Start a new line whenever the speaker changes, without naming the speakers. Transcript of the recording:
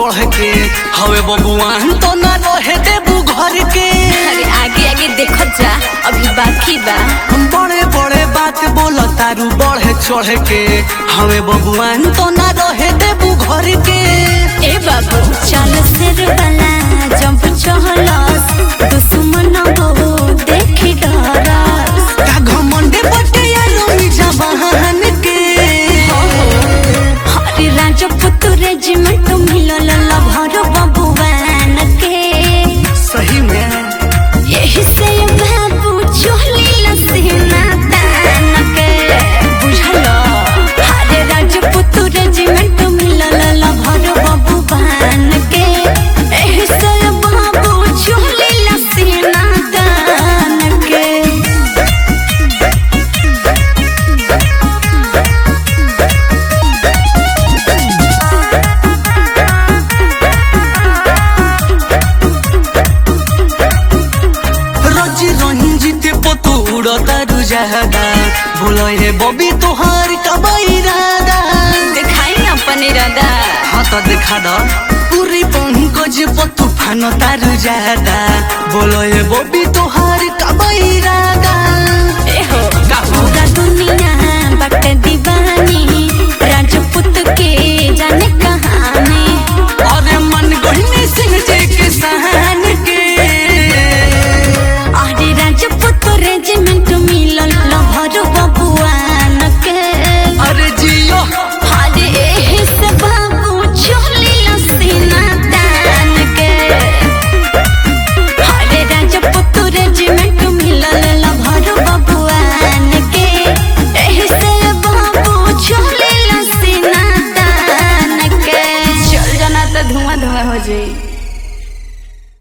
चढ़ के हवे बबुआन तो ना रहे देबू घर के
अरे आगे आगे देखो जा अभी बाकी बा
हम बड़े बड़े बात बोल तारू बढ़े चढ़ के हवे बबुआन तो ना रहे देबू घर के
ए बाबू चल सिर वाला जंप चहलस दुश्मन बहु देखी डरस
का घमंडे बटे यारो मिजा बहन के
हरे राजपूत रेजिमेंट मिलल लभर बबुआन के
सही में
यही से बाबू चोली लसीना तान के बुझल हरे राजपूत रेजिमेंट मिलल लभर बबुआन के यही से बाबू चोली लसीना तान के
रजी रंजित पतु उड़ता रुजादा बोलो हे बबी तोहार कबई रादा
दिखाई अपन इरादा
हाँ तो दिखा दो पूरी पंकज पतु फान तारु जादा बोलो हे बबी तोहार कबई रादा
एहो
का हो?
पूरा दुनिया बट दीवानी राजपूत के जान